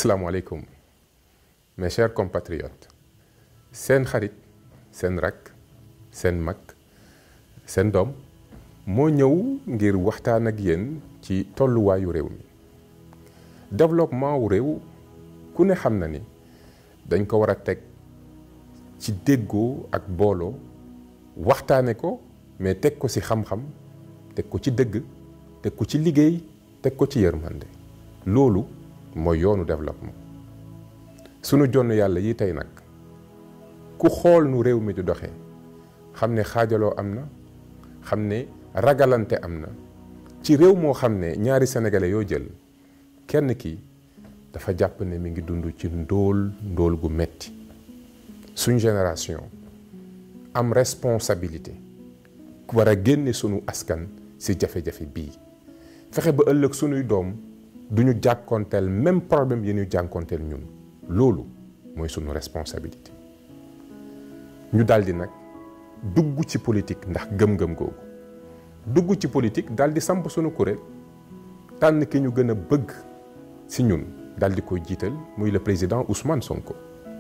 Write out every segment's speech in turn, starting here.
asalaamaaleykum mes chers compatriotes seen xarit seen rakk seen mag seen doom moo ñëw ngir waxtaan ak yéen ci tolluwaayu réew mi développement wu réew ku ne xam na ni dañ ko war a teg ci déggoo ak booloo waxtaane ko mais teg ko ci xam-xam teg ko ci dëgg teg ko ci liggéey teg ko ci yërmande loolu mooy yoonu développement sunu jonn yàlla yi tey nag ku xool nu réew mi di doxee xam ne xaajaloo am na xam ne ragalante am na ci réew moo xam ne ñaari sénégalais yoo jël kenn ki dafa jàpp ne mi ngi dund ci ndóol ndóol gu metti suñ génération am responsabilité war a génne sunu askan ci jafe-jafe bii fexe ba ëllëg sunuy doom duñu jàkkoonteel même problème yi ñu jànkoonteel ñun loolu mooy sunu responsabilité ñu daldi nag dugg ci politique ndax gëm-gëm googu dugg ci politique daldi samp sunu kuréel tànn ki ñu gën a bëgg ci ñun daldi koy jiital muy le président Ousmane Sonko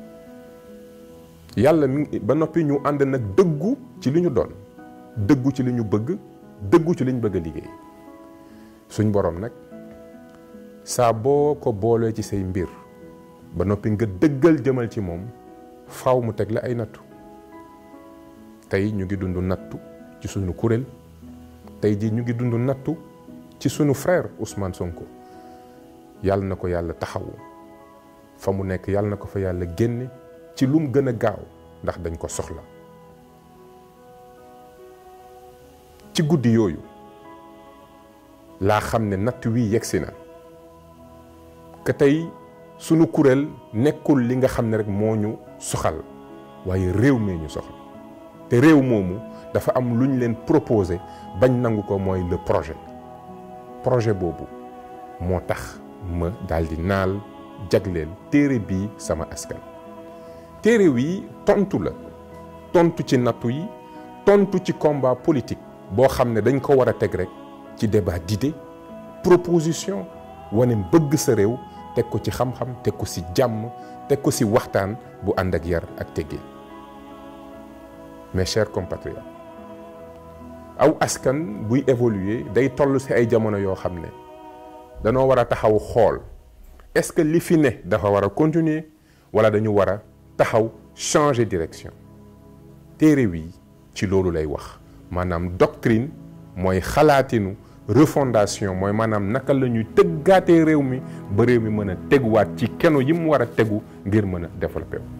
yàlla mi ba noppi ñu ànd nag dëggu ci li ñu doon dëggu ci li ñu bëgg dëggu ci li ñu bëgg a liggéey suñ boroom nag saa boo ko boolee ci say mbir ba noppi nga dëggal jëmal ci moom faw mu teg la ay nattu tey ñu ngi dund nattu ci sunu kuréel tey jii ñu ngi dund nattu ci sunu frère Ousmane Sonko yàlla na ko yàlla taxawu fa mu nekk yàlla na ko fa yàlla génne ci lum gën a gaaw ndax dañ ko soxla ci guddi yooyu laa xam ne natt wi yegsi na que tey sunu kuréel nekkul li nga xam ne rek moo ñu soxal waaye réew mee ñu soxal te réew moomu dafa am lu ñu leen proposé bañ nangu ko mooy le projet projet boobu moo tax ma daldi naal jagleel téere bii sama askan téere wi tontu la tontu ci nattu yi tontu ci combat politique boo xam ne dañ ko war a teg rek ci débat d'idées proposition wane bëgg sa réew teg ko ci xam-xam teg ko ci jàmm teg ko ci waxtaan bu ànd ak yar ak teggin mes chers compatriotes aw askan buy évoluer day toll ci ay jamono yoo xam ne danoo war a taxaw xool est-ce que li fi ne dafa war a continuer walla dañu war a taxaw changer direction téere wi ci loolu lay wax maanaam doctrine mooy xalaatinu refondation mooy maanaam naka la ñuy tëggaatee réew mi ba réew mi mën a teguwaat ci keno yi mu war a tegu ngir mën a développé wu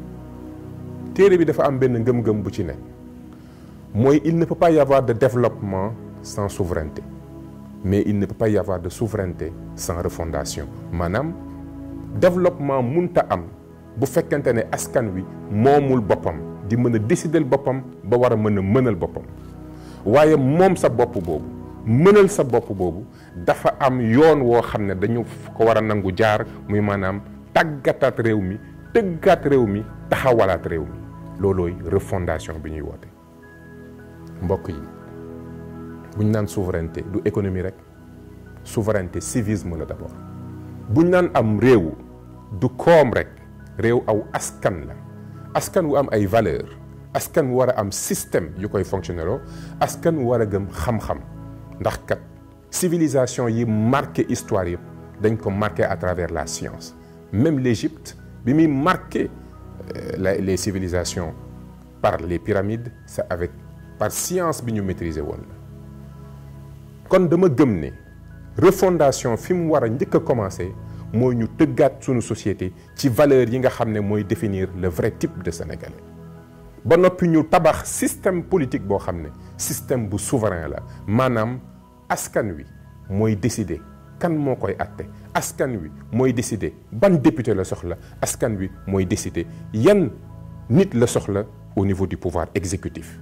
téere bi dafa am benn ngëm-ngëm bu ci ne mooy il ne peut pas y avoir de développement sans souveraineté mais il ne peut pas y avoir de souveraineté sans refondation maanaam développement munta am bu fekkente ne askan wi moomul boppam di mën a décider boppam ba war a mën a mënal boppam waaye moom sa bopp boobu mënal sa bopp boobu dafa am yoon woo xam ne dañu ko war a nangu jaar muy maanaam tàggataat réew mi tëggaat réew mi taxawalaat réew mi loolooy refondation bi ñuy woote mbokk yi buñ naan souveraineté du économie rek souveraineté civisme la d'abord buñ naan am réew du koom rek réew aw askan la askan wu am ay valeur askan wu war a am système yu koy fonctionneloo askan wu war a gëm xam-xam ndax kat civilisation yi marqué histoire yëpp dañ ko marqué à travers la science même l'Égypte bi muy marqué euh, les civilisations par les pyramides c'est avec par science bi ñu maîtriser woon la kon dama gëm ne refondation fi mu war a njëkk a commencer mooy ñu tëggaat sunu société ci valeur yi nga xam ne mooy définir le vrai type de sénégalais ba noppi ñu tabax système politique boo xam ne système bu souverain la maanaam askan wi mooy décider kan moo koy àtte askan wi mooy décider ban député la soxla askan wi mooy décider yan nit la soxla au niveau du pouvoir exécutif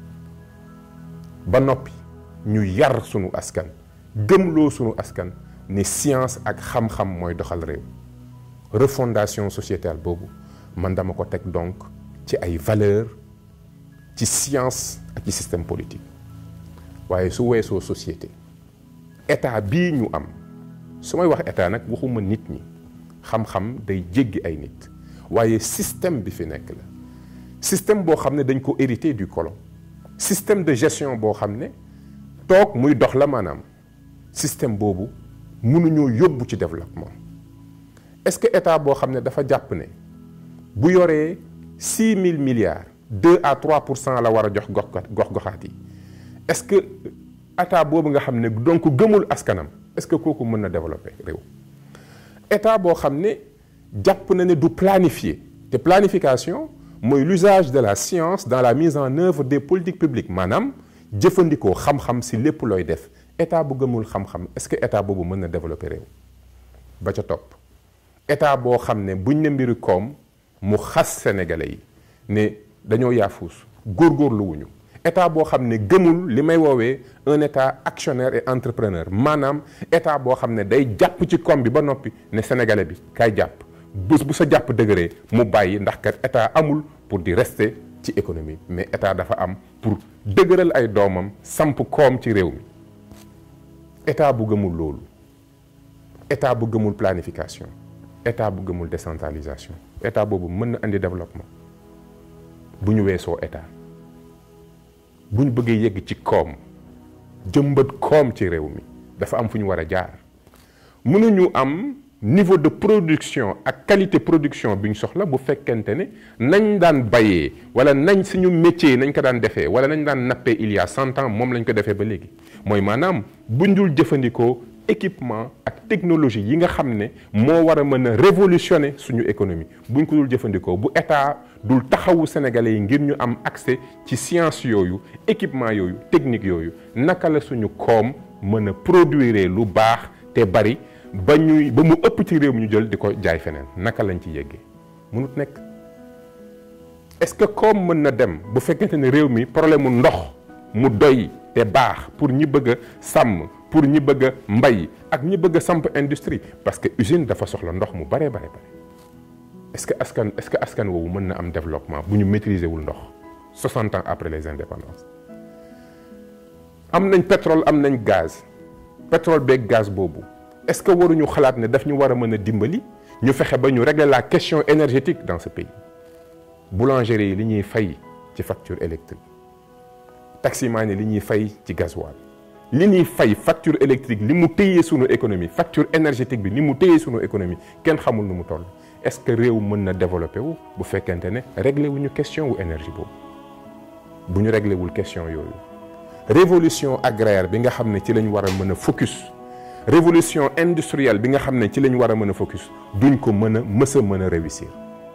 ba noppi ñu yar sunu askan gëmloo sunu askan ne science ak xam-xam mooy doxal réew refondation sociétale boobu man dama ko teg donc ci ay valeurs ci science ak ci système politique waaye su weesoo société état bii ñu am su may wax état nag waxuma nit ñi xam-xam day jéggi ay nit waaye système bi fi nekk la système boo xam ne dañ ko hérité du colon système de gestion boo xam ne toog muy dox la maanaam système boobu mënuñoo yóbbu ci développement est-ce que état boo xam ne dafa jàpp ne bu yoree six mille milliards deux à trois pour cent la war a jox gox gox goxaat yi est-ce que état boobu nga xam ne donc gëmul askanam est-ce que kooku mën na développer réew état boo xam ne jàpp na ne du planifier te planification mooy l'usage de la science dans la mise en œuvre des politiques publiques maanaam jëfandikoo xam-xam si lépp looy def état bu gëmul xam-xam est-ce que état boobu mën na développer réew ba ca topp état boo xam ne buñ ne mbiri koom mu xas sénégalais yi ne dañoo yaafuus góorgóorlu wuñu état boo xam ne gëmul li may woowee un état actionnaire et entrepreneur maanaam état boo xam ne day jàpp ci koom bi ba noppi ne sénégalais bi kaay jàpp bés bu sa jàpp dëgëree mu bàyyi ndax kat état amul pour di rester ci économie mais état dafa am pour dëgëral ay doomam samp koom ci réew mi état bu gëmul loolu état bu gëmul planification état bu gëmul décentralisation état boobu mën na indi développement bu ñu weesoo état bu ñu bëggee yegg ci koom jëmbat koom ci réew mi dafa am fu ñu war a jaar mënuñu am niveau de production ak qualité production bi ñu soxla bu fekkente ne nañ daan bayee wala nañ suñu métier nañ ko daan defee wala nañ daan nappee il y a cent ans moom lañ ko defee ba léegi mooy maanaam buñ dul jëfandikoo équipement ak technologie yi nga xam ne moo war a mën a révolutionner suñu économie buñ ko dul jëfandikoo bu état dul taxawu sénégalais yi ngir ñu am accès ci science yooyu équipement yooyu technique yooyu naka la suñu koom mën a produire lu baax te bari ba ñuy ba mu ëpp ci réew mi ñu jël di ko jaay feneen naka lañ ci yeggee mënut nekk est-ce que koom mën na dem bu fekkente ne réew mi problème mu ndox mu doy te baax pour ñi bëgg a sàmm pour ñi bëgg a mbay ak ñi bëgg a samp industrie parce que usine dafa soxla ndox mu bare bare bare est-ce que askan est-ce que askan woowu mën na am développement bu ñu maîtriser wul ndox 60 ans après les indépendances am nañ pétrole am nañ gaz pétrole beeg gaz boobu est-ce que waruñu xalaat ne daf ñu war a mën a dimbali ñu fexe ba ñu régler la question énergétique dans ce pays boulangerie yi li ñuy fay ci facture électrique taximaan yi li ñuy fay ci gasoil li ñuy fay facture électrique li mu téyee sunu économie facture énergétique bi ni mu téyee sunu économie kenn xamul nu mu toll est-ce que réew mën na développer wu bu fekkente ne réglé wuñu question wu énergie boobu bu ñu réglé wul question yooyu révolution agraire bi nga xam ne ci lañ war a mën a focus révolution industrielle bi nga xam ne ci lañ war a mën a focus duñ ko mën a mës a mën a réussir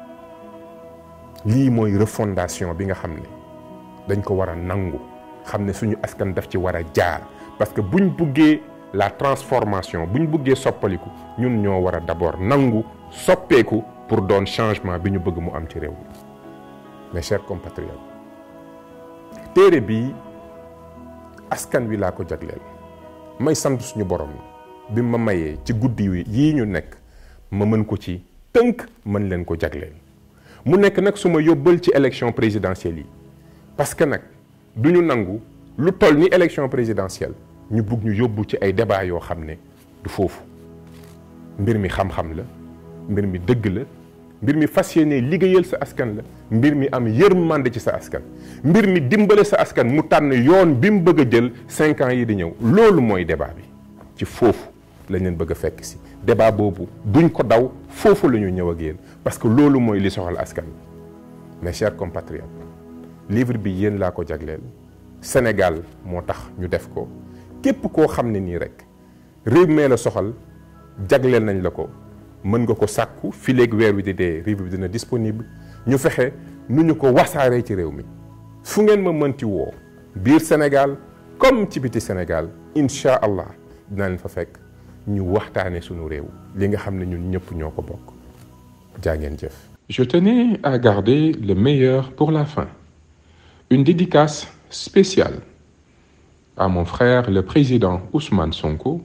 lii mooy refondation bi nga xam ne dañ ko war a nangu xam ne suñu askan daf ci war a jaar parce que buñ buggee la transformation buñ buggee soppaliku ñun ñoo war a d'abord nangu soppeeku pour doon changement bi ñu bëgg mu am ci réew mi mes chers compatriotes téere bi askan wi laa ko jagleel may sant suñu borom bi ma mayee ci guddi yii ñu nekk ma mën ko ci tënk mën leen ko jagleel mu nekk nag su ma yóbbal ci élection présidentielle yi parce que nag du ñu nangu lu toll ni élection présidentielle ñu bugg ñu yóbbu ci ay débat yoo xam ne du foofu mbir mi xam-xam la mbir mi dëgg la mbir mi fas yéene liggéeyal sa askan la mbir mi am yërmande ci sa askan mbir mi dimbale sa askan mu tànn yoon bi mu bëgg a jël cinq ans yi di ñëw loolu mooy débat bi ci foofu lañ leen bëgg a fekk si débat boobu duñ ko daw foofu la ñu ñëw ak yéen parce que loolu mooy li soxal askan bi mes chers compatriotes livre bi yéen laa ko jagleel Sénégal moo tax ñu def ko képp koo xam ne nii rek réew mee la soxal jagleel nañ la ko mën nga ko sàkku fi léegi weer wi di dee livre bi dina disponible ñu fexe nu ñu ko wasaaree ci réew mi fu ngeen ma mënti woo biir Sénégal comme ci biti Sénégal incha allah dina leen fa fekk ñu waxtaane sunu réew li nga xam ne ñun ñëpp ñoo ko bokk jaa ngeen jëf. Je tenais à garder le meilleur pour la fin. Une dédicace spéciale à mon frère le président Ousmane Sonko,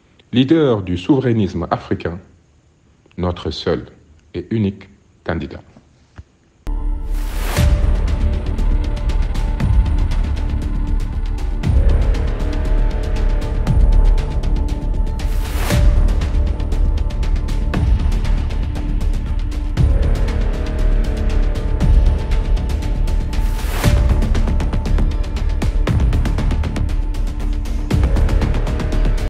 leader du souverainisme africain, notre seul et unique candidat.